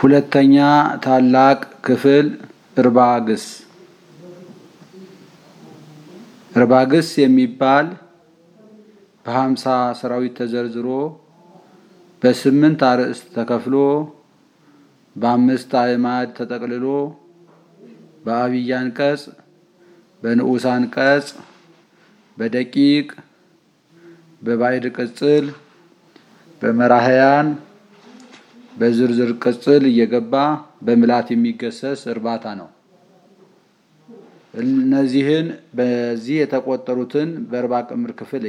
ሁለተኛ ታላቅ ክፍል እርባግስ እርባግስ የሚባል በሀምሳ ሰራዊት ተዘርዝሮ በስምንት አርዕስት ተከፍሎ በአምስት አዕማድ ተጠቅልሎ በአብይ አንቀጽ በንዑስ አንቀጽ በደቂቅ በባዕድ ቅጽል በመራህያን በዝርዝር ቅጽል እየገባ በምላት የሚገሰስ እርባታ ነው። እነዚህን በዚህ የተቆጠሩትን በእርባ ቅምር ክፍል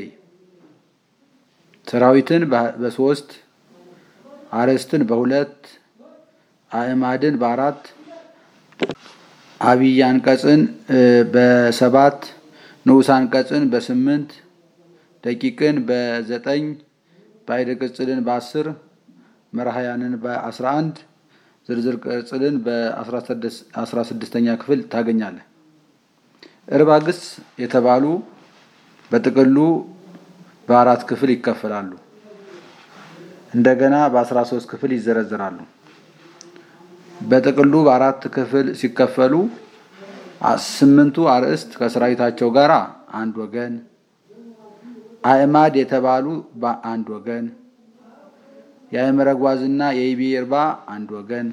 ሰራዊትን በሶስት አርዕስትን በሁለት አዕማድን በአራት አብይ አንቀጽን በሰባት ንዑስ አንቀጽን በስምንት ደቂቅን በዘጠኝ ባዕድ ቅጽልን በአስር መራህያንን በአስራ አንድ ዝርዝር ቅጽልን በአስራ ስድስተኛ ክፍል ታገኛለህ። እርባግስ የተባሉ በጥቅሉ በአራት ክፍል ይከፈላሉ። እንደገና በአስራ ሶስት ክፍል ይዘረዝራሉ። በጥቅሉ በአራት ክፍል ሲከፈሉ ስምንቱ አርዕስት ከሰራዊታቸው ጋር አንድ ወገን፣ አዕማድ የተባሉ በአንድ ወገን፣ የአእምረ ጓዝና የይቤ እርባ አንድ ወገን፣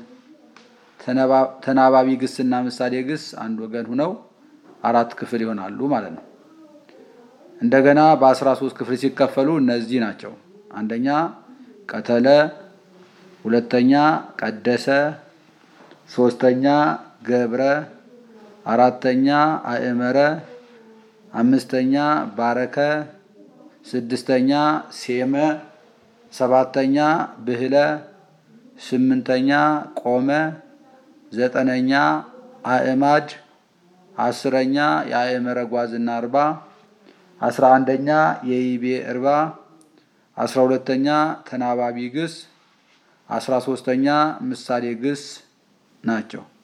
ተናባቢ ግስና ምሳሌ ግስ አንድ ወገን ሁነው አራት ክፍል ይሆናሉ ማለት ነው። እንደገና በአስራ ሶስት ክፍል ሲከፈሉ እነዚህ ናቸው። አንደኛ ቀተለ፣ ሁለተኛ ቀደሰ፣ ሶስተኛ ገብረ፣ አራተኛ አእመረ፣ አምስተኛ ባረከ፣ ስድስተኛ ሴመ፣ ሰባተኛ ብህለ፣ ስምንተኛ ቆመ፣ ዘጠነኛ አእማድ፣ አስረኛ የአእመረ ጓዝና እርባ፣ አስራ አንደኛ የይቤ እርባ፣ አስራ ሁለተኛ ተናባቢ ግስ፣ አስራ ሶስተኛ ምሳሌ ግስ ናቸው።